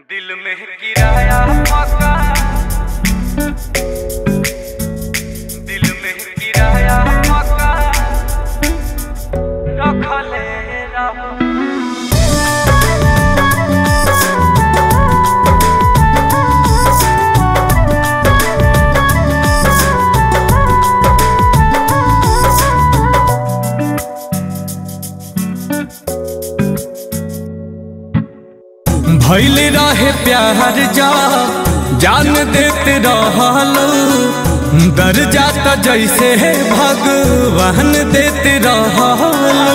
दिल में किराया पका दिल में किराया पका रखले रब भैल रहे प्यार जा जान देते रहलो दर जाता जैसे भगवान देते रहलो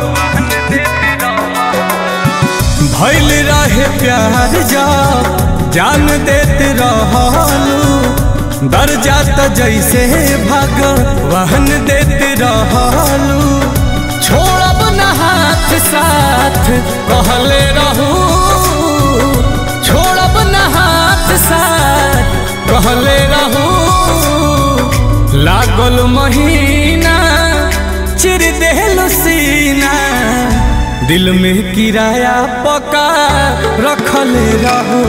भैल रहे प्यार जा जान देते रहलो दर जाता जैसे भगवान देते रहलो छोड़ब न हाथ साथ कहले रहू छोड़ब न हाथ साथ कहले रहू लागल महीना चिर देहल सीना दिल में किराया पका रखले रहू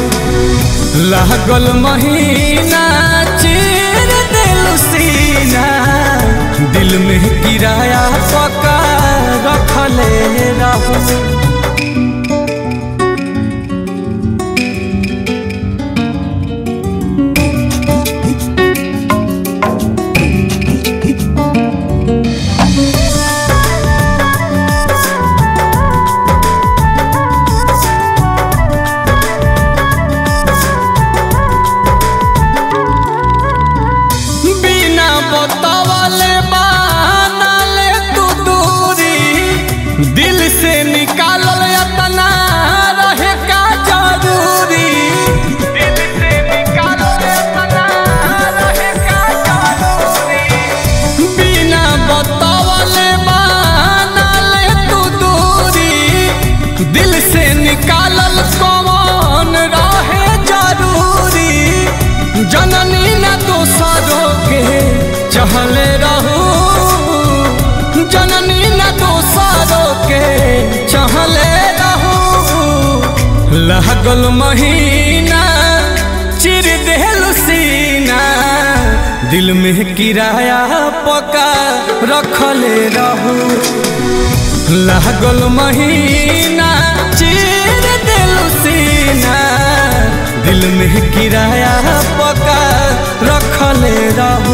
लागल महीना चिर देल सीना दिल में किराया पका रखले रहू बिना बतावले बानले तू दूरी दिल से निकालल अतना रहे का जरूरी दिल से निकालो रे सदा रहे का जरूरी बिना बतावले बानले तू दूरी दिल से निकालल कौन रहे जरूरी जननी न दोसरों के चहले रहू जननी न दोसरों के चहले रहू लागल महीना चिर देहल सीना दिल में किराया पका रखले रहू लागल महीना चिर दिल सीना दिल में किराया पका रखले रहू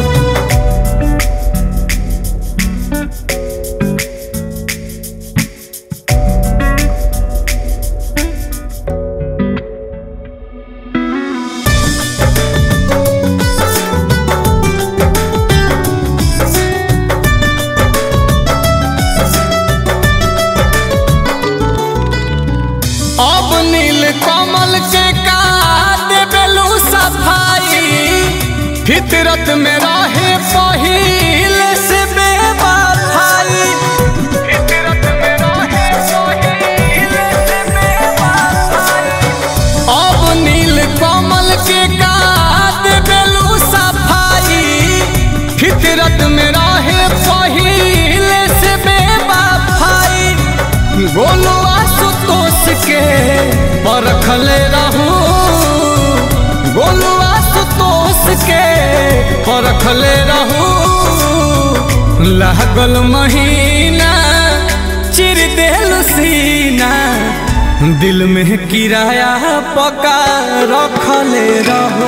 अब नील कमल के का देबेलू सफाई फितरत में रहे पहिल से बेवफाई फितरत में रहे सोहिल से बेवफाई अब नील कमल के का देबेलू सफाई फितरत में रहे पहिल से बेवफाई गोलू आशुतोष के परखले रहू गोलू आशुतोष के परखले रहू लागल महीना चिर देल सीना दिल में किराया पका रखले रहू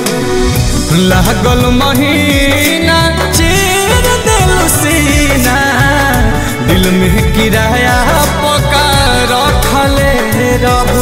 लागल महीना चिर देल सीना दिल में किराया पका रखले रहू